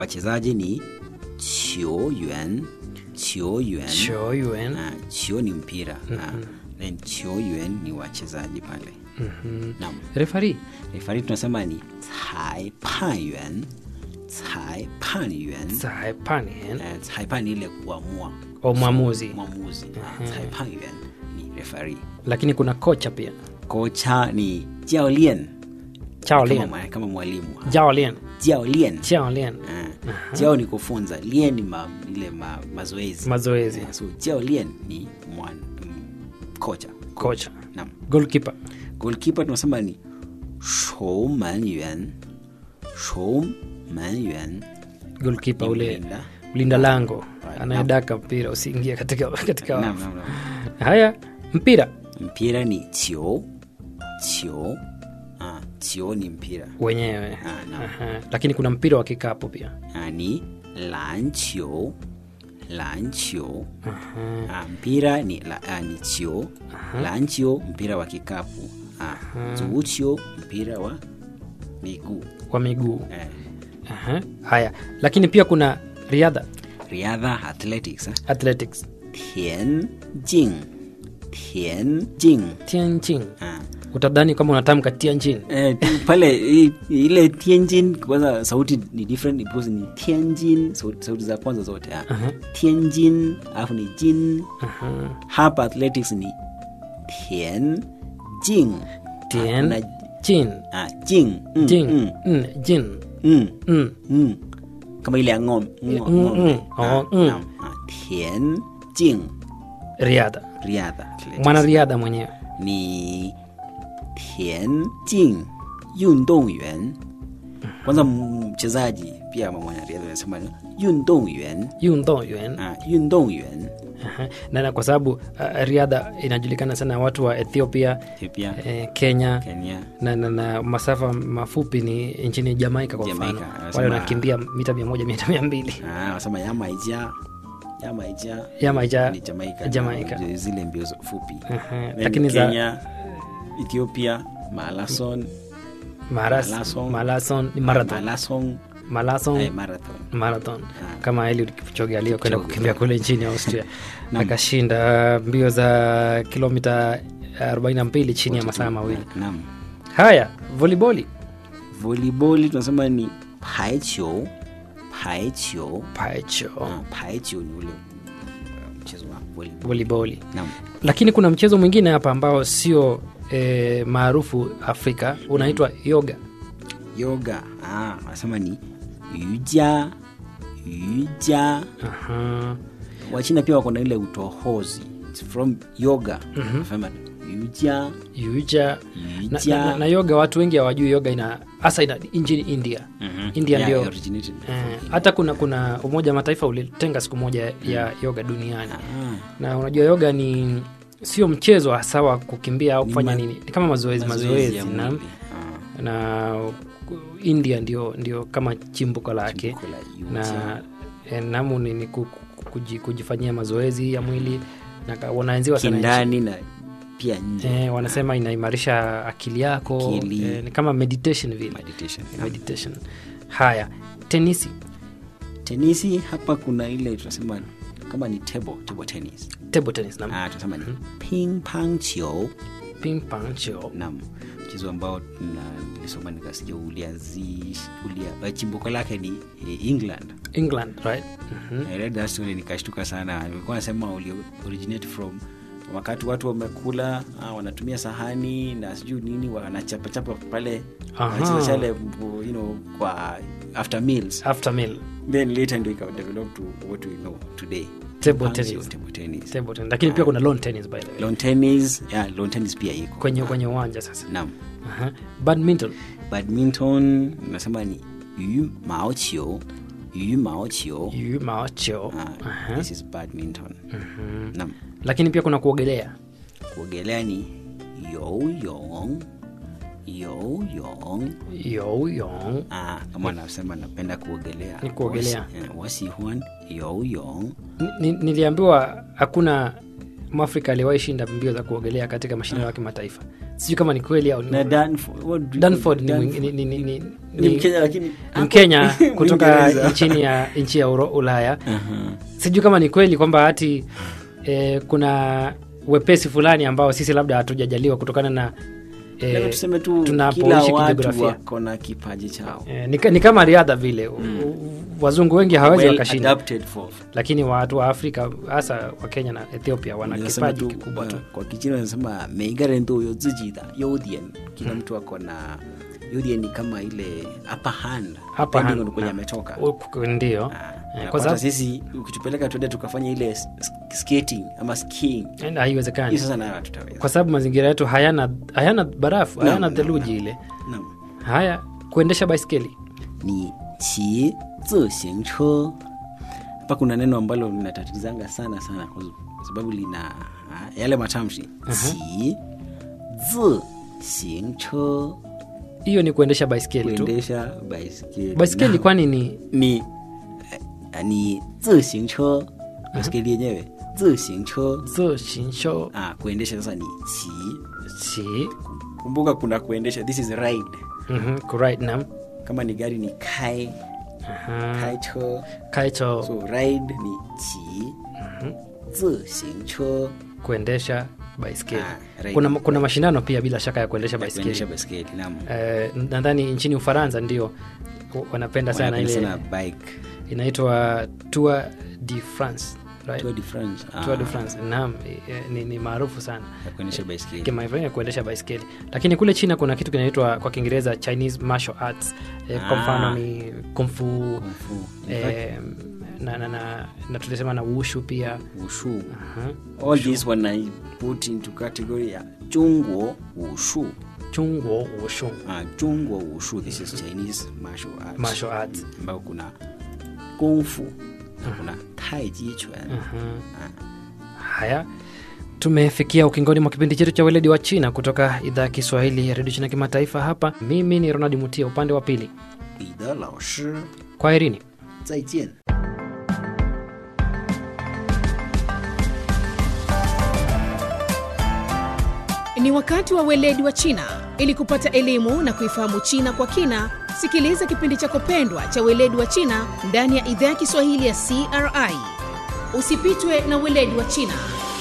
wachezaji ni 球员球员球员 Ah, chio ni mpira na then 球员 ni wachezaji pale naam refari refari tunasema ni 裁判员裁判员 saipanien Eh, 裁判ni ile kuamua o mwamuzi mwamuzi Ah, 裁判员ni refari lakini kuna kocha pia kocha ni 教练 chaolien kama, kama mwalimu jaolien 教练 chaolien Ah, jiao ni kufunza lien ni ma, ile ma, mazoezi mazoezi Eh, so jiao lien ni mwan, mm, kocha kocha naam golkipa goalkeeper tunasema ni 守门员守门员 golkipa Ni ule mlinda. mlinda lango Right, anayedaka mpira usiingie katika, katika naam, wavu. naam, naam. haya mpira mpira ni chio chio ah, chio ni mpira wenyewe Ah, naam. Aha. lakini kuna mpira wa kikapu pia ah, ni 篮球篮球ah, mpira ni, la, ah, ni chio lanchio mpira wa kikapu ah, zuchio mpira wa miguu wa miguu eh, Aha. haya lakini pia kuna riadha riadha athletics eh? athletics 田径田径 tianjin ah. utadhani kama unatamka tianjin Eh, tu- pale i- ile tianjin kwanza sauti ni different because ni tianjin sauti, sauti za kwanza zote ah. tianjin alafu ni jin hapa athletics ni tian jing Tian- na jin ah, jing mm, jin mm, mm, jin mm, mm. mm. kama ile ya ng'om- ng'o- mm, ng'ombe mm. Ah, Oh, mm. naam, ah, tian jing riadha riadha athletics. mwanariadha mwenyewe 你田径运动员 kwanza mchezaji pia mwanariadha anasema ni 运动员 yundongyuan ah, 运动员 Aha. na na kwa sababu uh, riadha inajulikana sana watu wa ethiopia Ethiopia eh, kenya Kenya na, na, na masafa mafupi ni nchini jamaika kwa Jamaica, mfano anasema- wale wanakimbia mita mia moja mita mia mbili ah, wanasema yamaija yamaija yamaija ni Jamaica, Jamaica. na zile mbio zo- fupi Aha. Then lakini za Kenya Ethiopia marathon maras, Marathon. marathon ni marathon marathon marathon eh, marathon marathon Ah. kama Eliud Kipchoge aliyokwenda Kipchoge. kukimbia kule nchini Austria Naam. akashinda mbio za kilomita 42 chini ya masaa mawili. naam Haya, voliboli volleyball tunasema ni paicho paicho paicho Ah, paicho ni ule uh, mchezo wa volleyball voliboli, naam lakini kuna mchezo mwingine hapa ambao sio e, maarufu Afrika unaitwa yoga. yoga ah wanasema ni yuja yuja Aha. wachina pia wako na ile utohozi It's from yoga wanasema yuja Yuja na, yuja na, na, na yoga watu wengi hawajui yoga ina hasa ina nchini India. Mhm. India Yeah, ndio originated from Eh, India. hata kuna kuna Umoja wa Mataifa ulitenga siku moja ya yoga duniani, Ah, na unajua yoga ni sio mchezo hasa wa kukimbia au Ni kufanya ma- nini, ni kama mazoezi mazoezi ya mazoezi na, mwili. Ah, na India ndio, ndio kama chimbuko lake chimbuko la yuja. na eh, namu ni, ni ku- ku- kuji- kujifanyia mazoezi ya mwili na ka- wanaenziwa sana nchi. kindani na pia nje eh, wanasema inaimarisha akili yako Akili. eh, ni kama meditation vile meditation meditation. Haya, tenisi tenisi hapa kuna ile tunasema kama ni table, table tennis table tennis na ah, tunasema ni ping pong chiu ping pong chio nam mchezo ambao na- nilisoma nikasikia uliazi ulia, eh, chimbuko lake ni eh, england England right Mhm. I read that story nikashtuka sana ilikuwa nasema uli originate from wakati watu wamekula ah, wanatumia sahani na sijui nini wanachapachapa pale Aha. wanacheza chale you know, kwa after meals after meal then later ndio ika develop to what we know today Table Punch tennis. or table tennis table tennis lakini pia kuna lawn tennis by the way lawn tennis yeah, lawn tennis pia iko kwenye kwenye uwanja sasa naam Aha. badminton badminton nasema ni yu mao chiu yu mao chiu yu mao chio ah, Aha. this is badminton naam lakini pia kuna kuogelea kuogelea ni yoyong yoyong yoyong ah, kama anasema napenda kuogelea Ni kuogelea. Wasi- eh, wasihuan yoyong Ni- ni- niliambiwa hakuna mwafrika aliwahi shinda mbio za kuogelea katika mashindano ya kimataifa sijui kama ni kweli au ni na Danford, what do you Danford call ni, Danford? mwing- ni, ni, ni, ni, ni Mkenya lakini ni Mkenya kutoka Mwingereza. nchini ya nchi ya Uro- Ulaya. Aha. Sijui kama ni kweli kwamba hati eh, kuna wepesi fulani ambao sisi labda hatujajaliwa kutokana na Labda eh, tuseme tu kila tunapoishi watu kijiografia. wako na kipaji chao eh, ni, ka- ni kama riadha vile mm. wazungu wengi hawawezi well wakashinda adapted for lakini watu wa Afrika hasa wa Kenya na Ethiopia wana Wanasema kipaji tu, kikubwa tu. uh, kwa kichina wanasema meigarendo yo zijida yodien kila mtu ako na yodien ni kama ile upper hand Upper depending hand, on kwenye naam. ametoka Uku- Ndio Ah, Eh, na kwa kwanza sababu sisi ukitupeleka tuende tukafanya ile s- skating ama skiing eh, haiwezekani hiyo sasa nayo hatutaweza kwa sababu mazingira yetu hayana hayana barafu Naam, hayana naam, theluji ile Naam. haya kuendesha baiskeli ni qi zixing che hapa kuna neno ambalo linatatizanga sana sana kwa kwa sababu lina ah, yale matamshi qi zixing che hiyo ni kuendesha baiskeli tu kuendesha baiskeli baiskeli Na- kwani ni ni eh, ni zixing che baiskeli yenyewe zixing che zo shinsho ah, kuendesha sasa ni qi si kumbuka kuna kuendesha this is ride mhm, kuride nam kama ni gari ni kai Aha. kai che kaicho so ride ni qi zixing che kuendesha baiskeli Ah, right. kuna, kuna mashindano pia bila shaka ya kuendesha kuendesha baiskeli baiskeli naam eh, nadhani nchini ufaransa ndio wanapenda sana Wanapenda ile sana bike inaitwa tour de france right? Tour de France ah, Tour de france naam eh, ni, ni maarufu sana ya kuendesha baiskeli kimataifa ya kuendesha baiskeli lakini kule china kuna kitu kinaitwa kwa kiingereza chinese martial arts eh, kwa Ah. mfano ni kumfu Kung fu. In fact, eh, na, na, na, na tulisema na wushu pia wushu Aha. all this when i put into category ya zhongguo wushu chungwo wushu ah, zhongguo wushu this is chinese martial arts martial arts ambao kuna kung fu na kuna taiji chuan haya tumefikia ukingoni mwa kipindi chetu cha weledi wa china kutoka idhaa ya kiswahili ya redio china kimataifa hapa mimi ni ronald mutia upande wa pili 彼得老师 kwa herini 再见 Ni wakati wa weledi wa China. Ili kupata elimu na kuifahamu China kwa kina, sikiliza kipindi chako pendwa cha weledi wa China ndani ya idhaa ya Kiswahili ya CRI. Usipitwe na weledi wa China.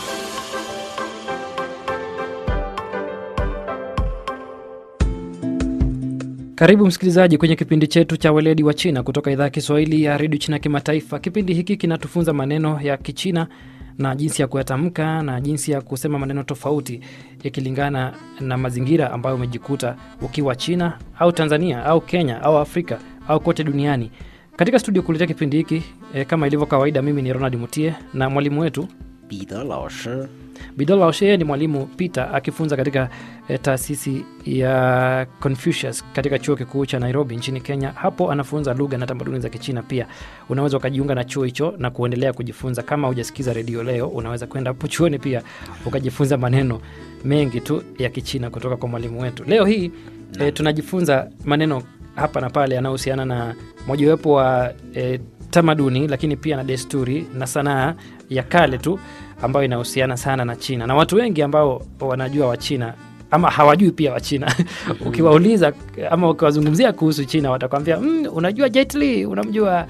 karibu msikilizaji kwenye kipindi chetu cha weledi wa china kutoka idhaa ya kiswahili ya redio china kimataifa kipindi hiki kinatufunza maneno ya kichina na jinsi ya kuyatamka na jinsi ya kusema maneno tofauti yakilingana na mazingira ambayo umejikuta ukiwa china au tanzania au kenya au afrika au kote duniani katika studio kuletea kipindi hiki e, kama ilivyo kawaida mimi ni ronald mutie na mwalimu wetu 彼得老师 Bidola Osheye ni mwalimu Peter akifunza katika eh, taasisi ya Confucius katika chuo kikuu cha Nairobi nchini Kenya. Hapo anafunza lugha na tamaduni za Kichina pia. Unaweza ukajiunga na chuo hicho na kuendelea kujifunza. Kama hujasikiza redio leo, unaweza kwenda hapo chuoni pia ukajifunza maneno mengi tu ya Kichina kutoka kwa mwalimu wetu. Leo hii eh, tunajifunza maneno hapa na pale yanayohusiana na mojawapo wa eh, tamaduni lakini pia na desturi na sanaa ya kale tu ambayo inahusiana sana na China na watu wengi ambao wanajua Wachina ama hawajui pia Wachina ukiwauliza ama ukiwazungumzia kuhusu China watakwambia mm, unajua Jet Li, unamjua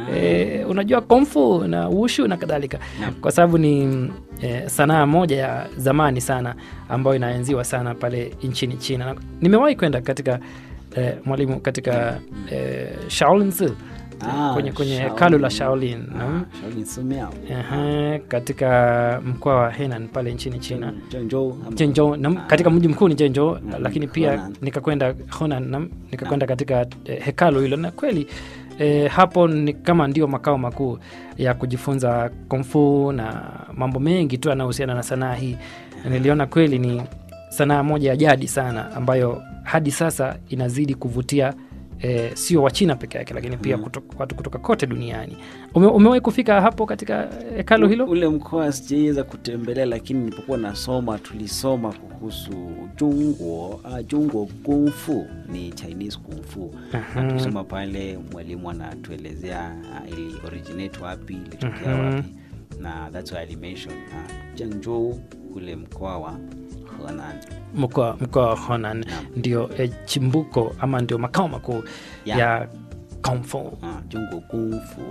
eh, unajua Kung Fu na Wushu na kadhalika kwa sababu ni eh, sanaa moja ya zamani sana ambayo inaenziwa sana pale nchini China. Na Nimewahi kwenda katika eh, mwalimu katika eh, Shaolin Tzu, Ah, kwenye kwenye Shaolin. hekalu la Shaolin ah, naam. Shaolin Sumiao Ehe, katika mkoa wa Henan pale nchini China Zhengzhou ama- Zhengzhou nam, katika mji mkuu ni Zhengzhou Mm, lakini pia Honan. nikakwenda Honan nam, nikakwenda katika eh, hekalu hilo na kweli eh, hapo ni kama ndio makao makuu ya kujifunza kungfu na mambo mengi tu yanayohusiana na sanaa hii Na niliona kweli ni sanaa moja ya jadi sana ambayo hadi sasa inazidi kuvutia eh, sio wachina peke yake lakini pia Mm. kutoka, watu kutoka kote duniani Ume, umewahi kufika hapo katika hekalu hilo ule mkoa sijaweza kutembelea lakini nilipokuwa nasoma tulisoma kuhusu jungwo ah, jungwo kungfu ni chinese kungfu Aha. na tulisoma pale mwalimu anatuelezea ah, ili originate wapi ilitokea Mhm. wapi na that's why I mentioned uh, Zhengzhou ule mkoa wa Henan. mkoa mkoa wa Honan Naam. ndio eh, chimbuko ama ndio makao makuu Ya. ya Kung Fu. uh, 中国功夫